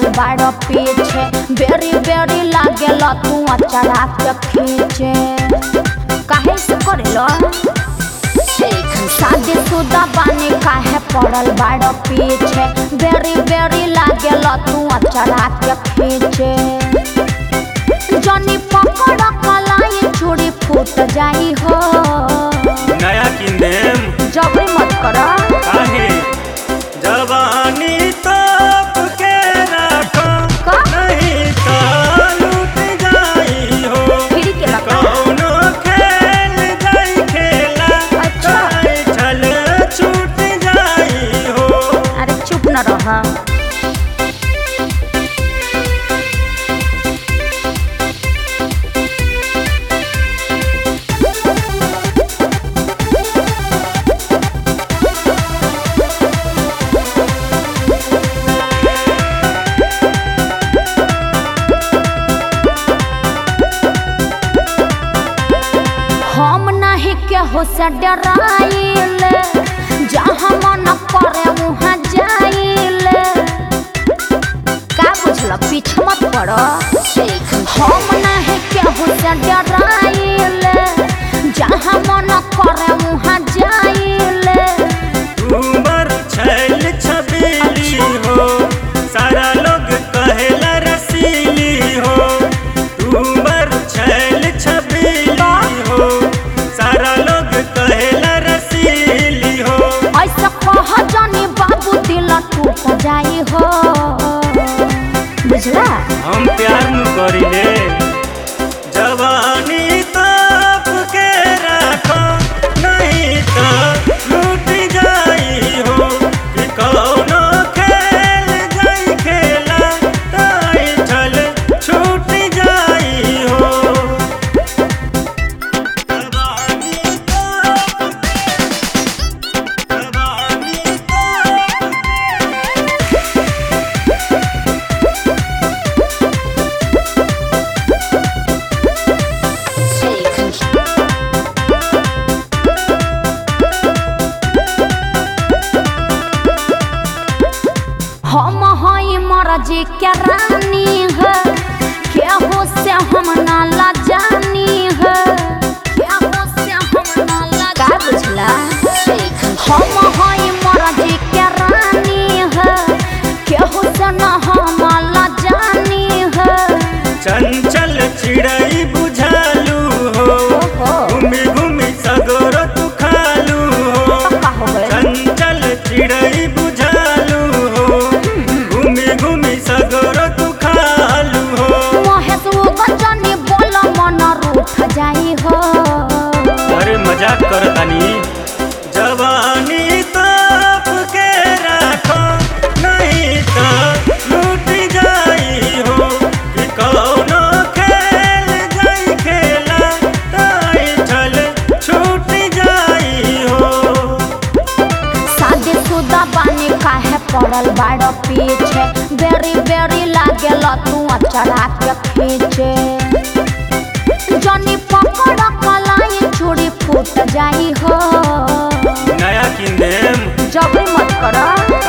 पड़ल बाड़ पीछे बेरी बेरी लागेल तू अचरा के खींचे काहे से करेलो शादी शुदा बानी काहे पड़ल बाड़ पीछे बेरी बेरी लागेल तू अचरा के खींचे जनी पकड़ कलाई चूड़ी फूट जाई हो नया किंदेम जबरी मत करा काहे जवानी तोप के रखो का? नहीं तो लूट जाई हो फिरी के लगा कौनो खेल जाई खेला अच्छा। जाई चल छूट जाई हो अरे चुप न रहा हम नहीं केहू से डराइले जहाँ मन करे वहाँ जाइले का बुझल पीछे मत पड़ो हम नहीं केहू से डराइले जहाँ मन करे वहाँ जाइले उमर छैल छबीली हो सारा लोग कहेला रसीली हो उमर छैल छबीली हो सारा लोग कहेला रसीली हो ऐसा कह जानी बाबू दिल टूट जाई हो बुझला हम प्यार न करिले जवानी तोप के रखो नहीं तो लूट जाई हो कि कौनो खेल जाई खेला ताई चल छूट जाई हो जवानी तोप के जवानी तोप के हम हई मरजी के रानी है केहू से हम ना लजानी है केहू से हम ना लजा का बुझला हम हई मरजी के रानी है केहू से ना हम लजानी है चंचल चिड़ई बुझालू हो ओहो घूमी घूमी सगोर तू खालू हो का हो गए चंचल चिड़ई बुझालू हो घूमी घूमी सगोर तू खालू हो महेश वो गजनी बोल मन रूठ जाई हो अरे मजाक कर तनी जवानी तोप के रखो नहीं तो लूट जाई हो कि कौनो खेल जाई खेला ताई चल छूट जाई हो शादी शुदा बानी काहे पड़ल बाड़ पीछे बेरी बेरी लागेल तू अचरा के खींचे जनी पकड़ कलाई चूड़ी फूट जाई हो नया किंदेम जबरी मत करा